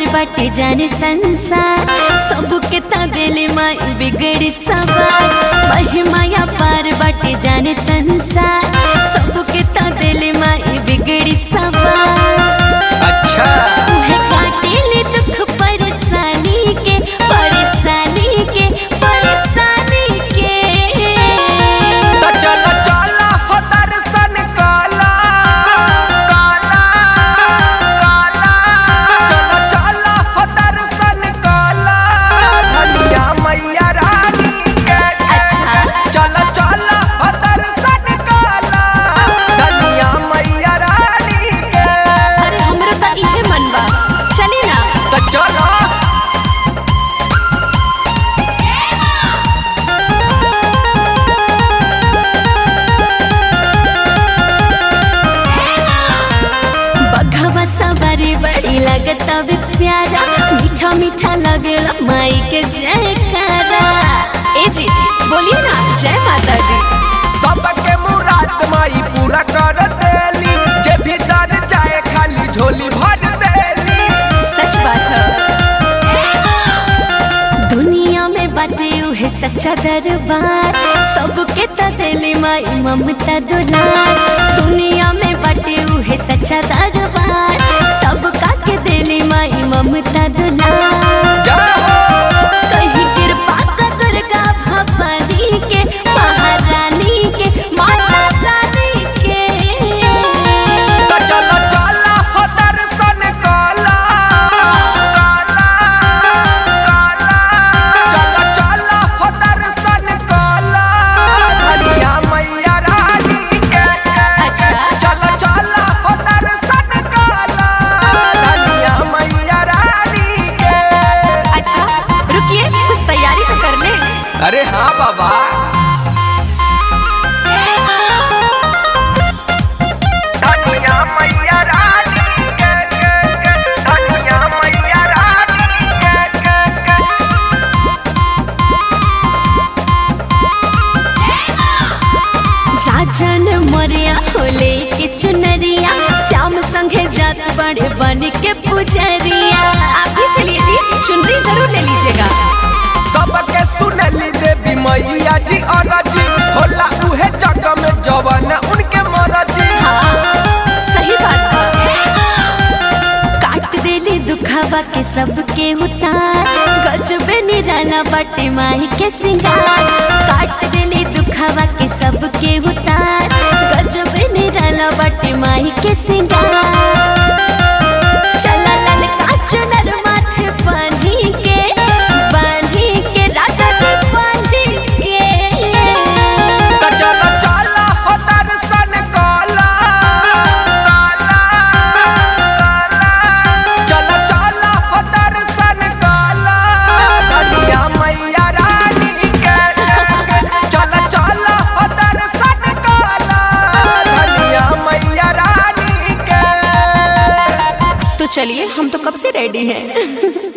बाटे जाने संसार सबके ता दिल माई बिगड़ी सवार महिमाया पार बाटे जाने संसार सबके ता दिल माई बिगड़ी सवार अच्छा उहे काटेले दुख परेशानी के परेशानी के परेशानी के तो चलो चलो हो दर्शन काला काला काला चलो चलो हो दर्शन काला धनिया मैया रानी के अच्छा चलो चलो हो दर्शन काला धनिया मैया रानी के अरे हमरो त इहे मन बा चली ना तो चलो बघवा सवारी बड़ी लगता भी प्यारा मीठा मीठा लगेला माई के जयकारा ए जी जी बोलिए ना जय माता दी सबके मुराद माई पूरा कर देली जे भीतर जाए खाली झोली भर देली सच बात है दुनिया में बाटे उहे सच्चा दरबार सबके त दिली माई ममता दुलार दुनिया में बाटे उहे सच्चा दरबार सबका के दिली माई ममता दुलार जाओ कहीं कृपा कर दुर्गा भवानी के महारानी के माता रानी के तो चलो चलो हो दर्शन काला काला काला चलो चलो हो दर्शन काला धनिया मैया रानी के अच्छा चलो चलो हो दर्शन काला धनिया मैया रानी के अच्छा रुकिए कुछ तैयारी तो कर ले अरे हाँ बाबा धनिया मैया रानी के के के धनिया मैया रानी के के के राजन मरिया होले के चुनरिया श्याम संगे जात बड़े बन के पुजरिया आप भी चलिए जी चुनरी जरूर ले लीजिएगा सबके सुनली देवी मैया जी और जी होला उहे जग में जवान उनके मरजी हाँ सही बात बा काट देले दुखावा के सबके उतार गजबे निराला बाटे माही के सिंगार काट देले दुखावा के सबके उतार गजबे निराला बाटे माही के सिंगार चला ललका चुनर माथे बांधी के बांधी के राजा जी बांधी के तो चलो चलो हो दर्शन काला काला काला चलो चलो हो दर्शन काला धनिया मैया रानी के चलो चलो हो दर्शन काला धनिया मैया रानी के तो चलिए हम तो कब से रेडी हैं